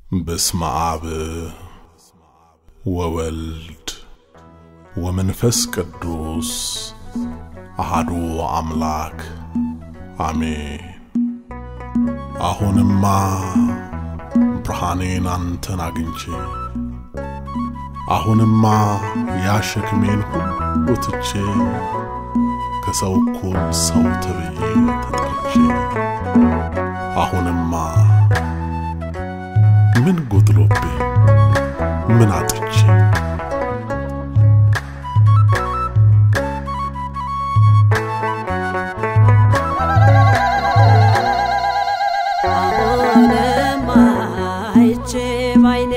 በስመ አብ ወወልድ ወመንፈስ ቅዱስ አሃዱ አምላክ አሜን። አሁንማ ብርሃኔን አንተን አግኝቼ አሁንማ ያሸክሜን ሁሉ ትቼ ከሰው እኩል ሰው ተብዬ ተጠርቼ አሁንማ ምን ጎድሎብኝ ምን አጥቼ አሁንማ አይቼ ባይኔ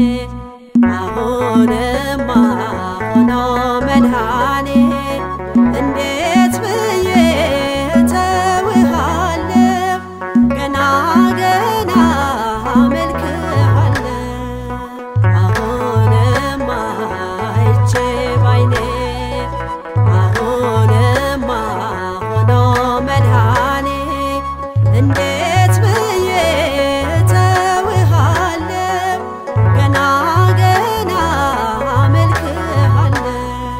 አሁንማ ሆኖ መድኃኔ እንዴት ብዬ ተውሃለሁ ገና ገና አመልክሃለሁ አሁንማ አይቼ ባይኔ አሁንማ ሆኖ መድኃኔ እንዴት ብዬ ተውሃለሁ ገና ገና አመልክሃለሁ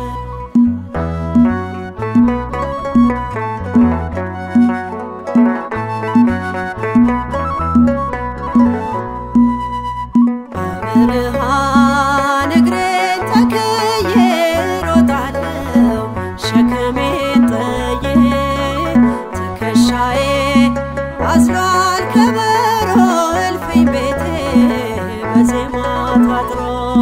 በብርሃን እግሬን ተክዬ ሮጣለሁ ሸክሜን ጥዬ ትከሻዬ አዝሏል ከበሮ እልፍኝ ቤቴ በዜማ ታጥሮ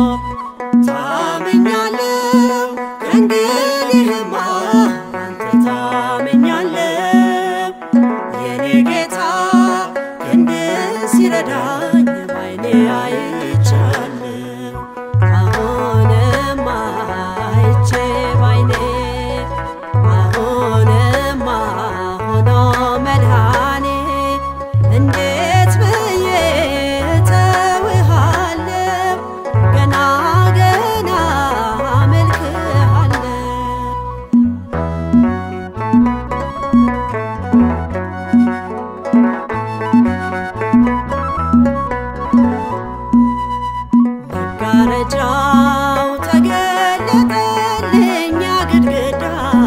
ታምኛለሁ ከእንግዲህማ አንተ ታምኛለሁ የኔ ጌታ ክንድ ሲረዳኝ ባይኔ አይቻለሁ አሁንማ አይቼ ባይኔ አሁንማ ሆኖ መድኃኔ እንዴት ብዬ ተውሃለሁ ገና ገና አመልክሃለሁ መጋረጃው ተገለጠልኝ ግድግዳ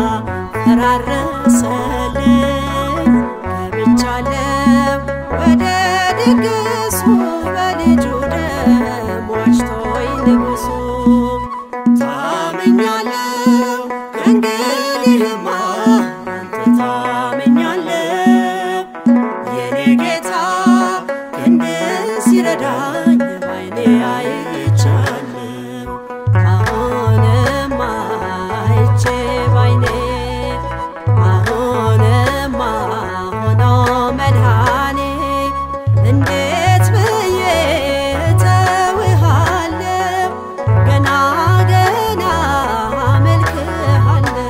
ፈራረሰልኝ ገብቻለሁ ወደ ድግሱ በልጁ ደም ዋጅቶኝ ንጉሱ ታምኛለሁ ከእንግዲህማ አንተ ታምኛለሁ የኔ ጌታ ክንድ ሲረዳኝ ባይኔ አይቻለሁ አሁንማ አይቼ ባይኔ አሁንማ ሆኖ መድኃኔ እንዴት ብዬ ተውሃለሁ ገና ገና አመልክሃለሁ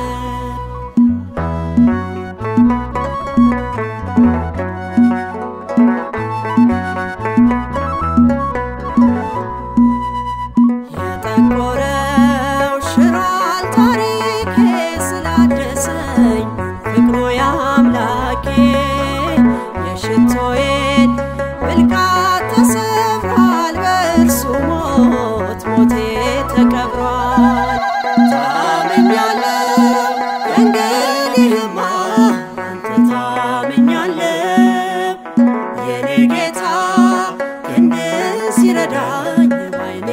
የጠቆረው ሽሯል ታሪኬ ስላደሰኝ ፍቅሩ የአምላኬ የሽቶዬን ብልቃት ተሰብሯል በእርሱ ሞት ሞቴ ተቀብሯል ታምኛለሁ ከእንግዲህማ አንተ ታምኛለሁ የኔ ጌታ ክንድ ሲረዳኝ ባይኔ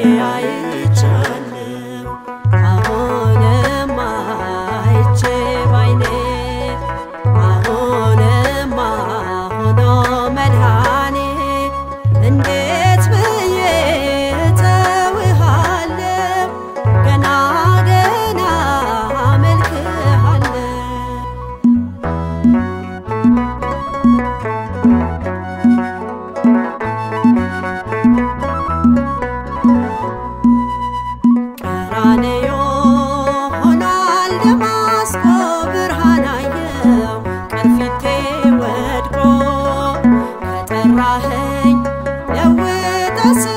አይቻለሁ አሁንማ አይቼ ባይኔ አሁንማ ሆኖ መድኃኔ እንዴት ብዬ ተውሃለሁ ገና ገና አመልክሃለሁ ቀራንዮ ሆኗል ደማስቆ ብርሃን አየው ቅርፊቴ ወድቆ ከጠራኸኝ ለውጠ